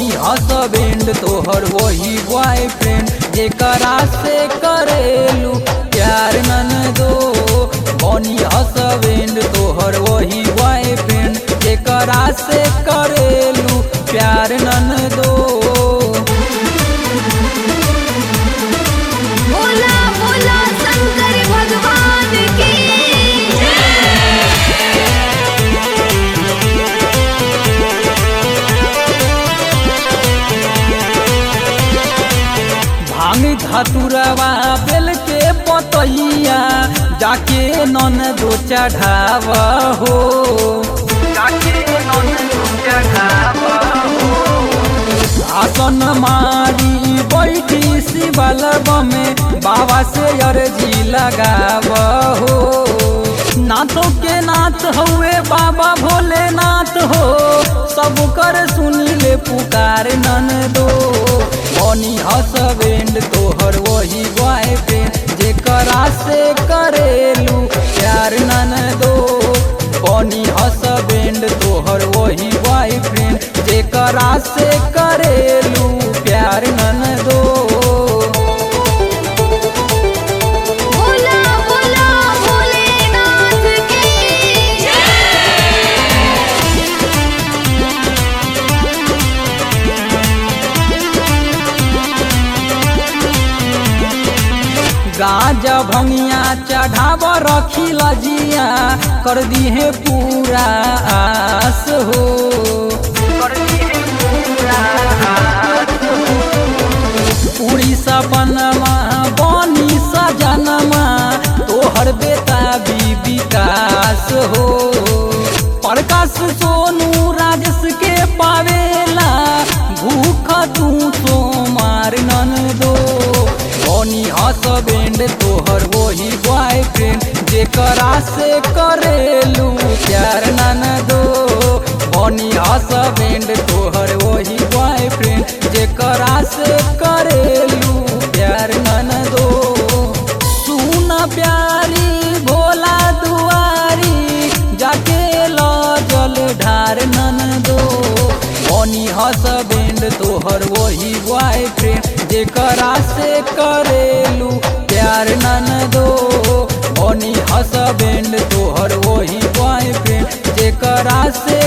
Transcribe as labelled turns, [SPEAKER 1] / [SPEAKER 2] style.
[SPEAKER 1] बनी हसबेंड तोहर वही बॉयफ्रेंड जेकरा से करेलू प्यार नन दो बनी हसबेंड तोहर वही बॉयफ्रेंड जेकरा से करेलू प्यार नन दो
[SPEAKER 2] बोला बोला शंकर भगवान की
[SPEAKER 1] भांग धतुरवा बेल के पतैया जाके नन दो चढ़ाव हो जाके नन दो चढ़ाव हो आसन मारी बैठी शिवलब में बाबा से अर्जी लगाव हो नाथों के नाथ हुए बाबा भोलेनाथ हो सब कर सुनी ले पुकार नन दो बनी हसबेंड तोहर वही बॉयफ्रेंड जेकरा से करेलू प्यार नन दो बनी हसबेंड तोहर वही बॉयफ्रेंड जेकरा से करेलू प्यार नन दो
[SPEAKER 2] बोला बोला भोलेनाथ की
[SPEAKER 1] गाजा भंगिया चढ़ाव रखी लजिया कर दिहे पूरा आस हो कर दिहे पूरा आस हो। पूरी सपनमा बनी सजनमा तोहर बेटा भी विकास हो प्रकाश सोनू राजेश के पावेला भूख तू तो मार नन दो बनी हसबेंड तोहर वही बॉयफ्रेंड जेकरा से करेलू प्यार नन दो बनी हसबेंड तोहर वही बॉयफ्रेंड जेकरा से करेलू प्यार नन दो सुन प्यारी भोला दुआरी जाके लो जल ढार नन दो बनी हसबेंड तोहर वही बॉयफ्रेंड जेकरा से करेलू प्यार नन दो बनी हसबेंड तोहर वही बॉयफ्रेंड जेकरा से